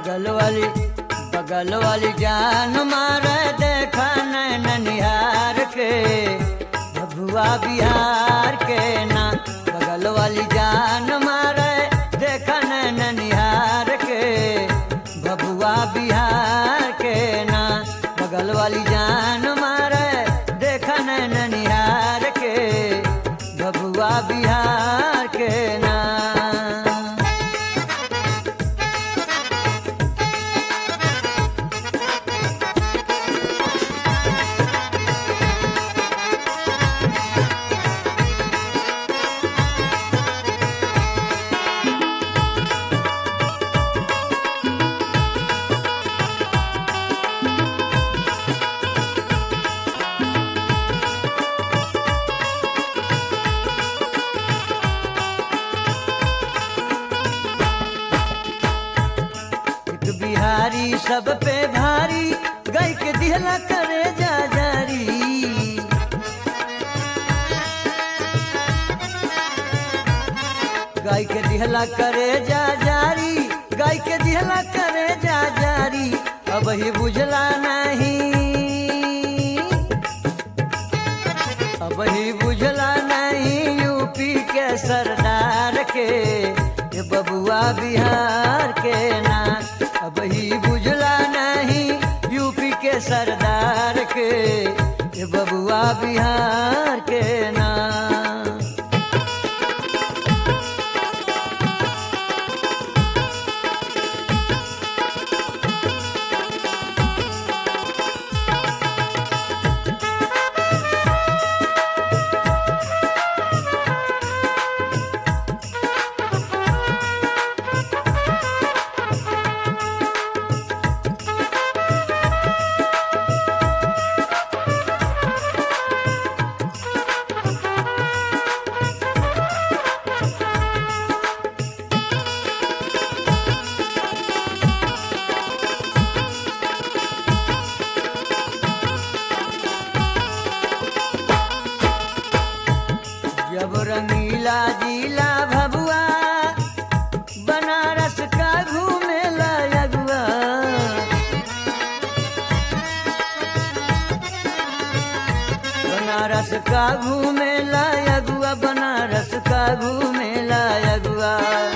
बगल वाली बगल वाली जान मारे देखा नैन निहार के भभुआ बिहार के ना बगल वाली जान मारे देखा नैन निहार के भभुआ बिहार के ना बगल वाली जान मारे देखा नैन निहार के भभुआ बिहार के ना एक बिहारी सब पे भारी गाय के दिहला करे जा जारी गाय के दिहला करे जा जारी गाय के दिहला करे जा जारी अब ही बुझला नहीं अब ही बुझला नहीं यूपी के सरदार के ये बबुआ बिहार के ना अब ही बुझला नहीं यूपी के सरदार के ये बबुआ बिहार के ना जब रंगीला जिला भभुआ बनारस का घूमे लगुआ बनारस का घूमे लगुआ बनारस का घूमे लगुआ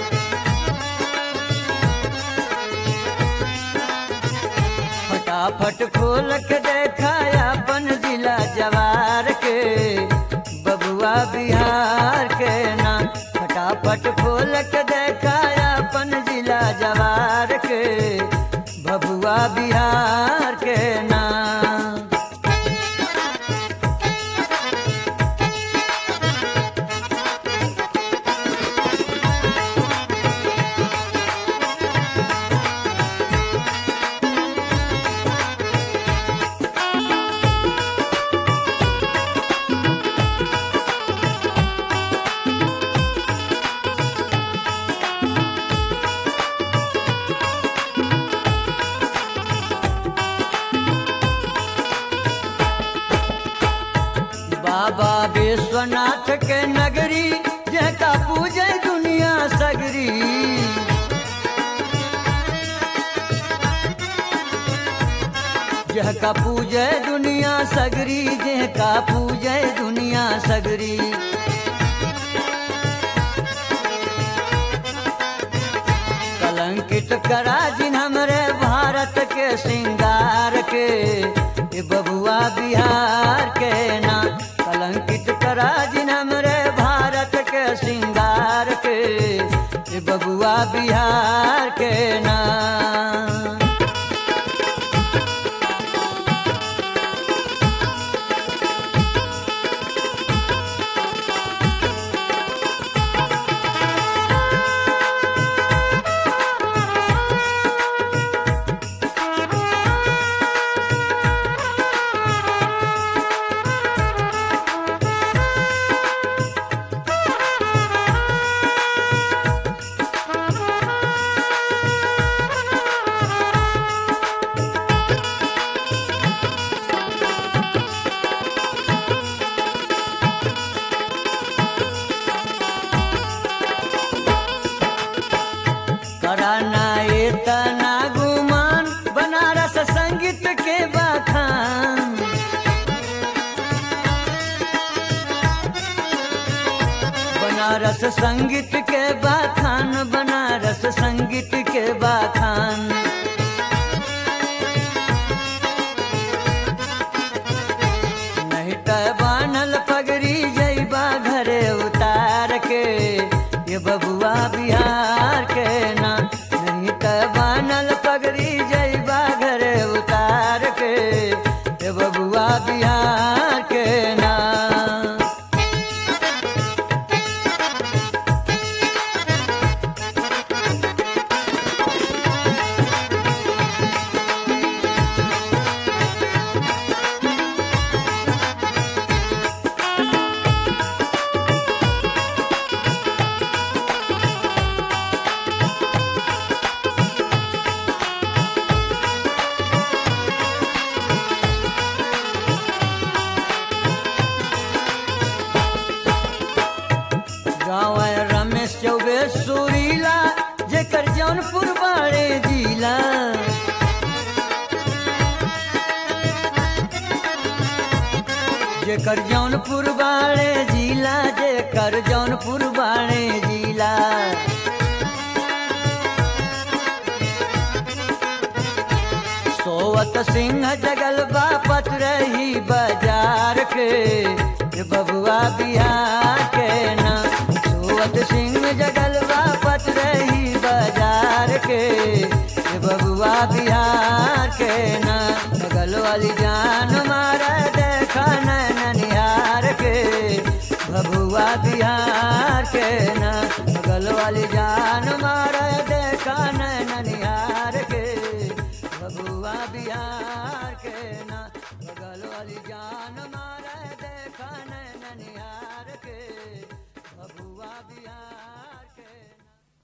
फटाफट खोल के देखाया अपन जिला जवार के बबुआ बिहार के ना फटाफट खोल के देखाया अपन जिला जवार के बबुआ बिहार के ना बाबा विश्वनाथ के नगरी जका पूजे दुनिया सगरी जहका पूजे दुनिया सगरी जहका पूजे दुनिया सगरी कलंकित करा जिन हमरे भारत के श्रृंगार के ये बबुआ बिहार के ना कलंकित करा जिन हमरे भारत के श्रृंगार के ये बबुआ बिहार के ना संगीत के बाखान बनारस संगीत के बाखान नहीं त बानल पगड़ी जैबा घरे उतार के ये बबुआ बिहार के ना नहीं त बानल पगड़ी जैबा घरे उतार के ये बबुआ बिहार के ना गाँव है रमेश चौबे सुरीला जेकर जौनपुर बाड़े जिला जेकर जौनपुर बाड़े जिला जेकर जौनपुर बाड़े जिला सोवत सिंह जगल बापत रही बाजार के ये बबुआ बिहार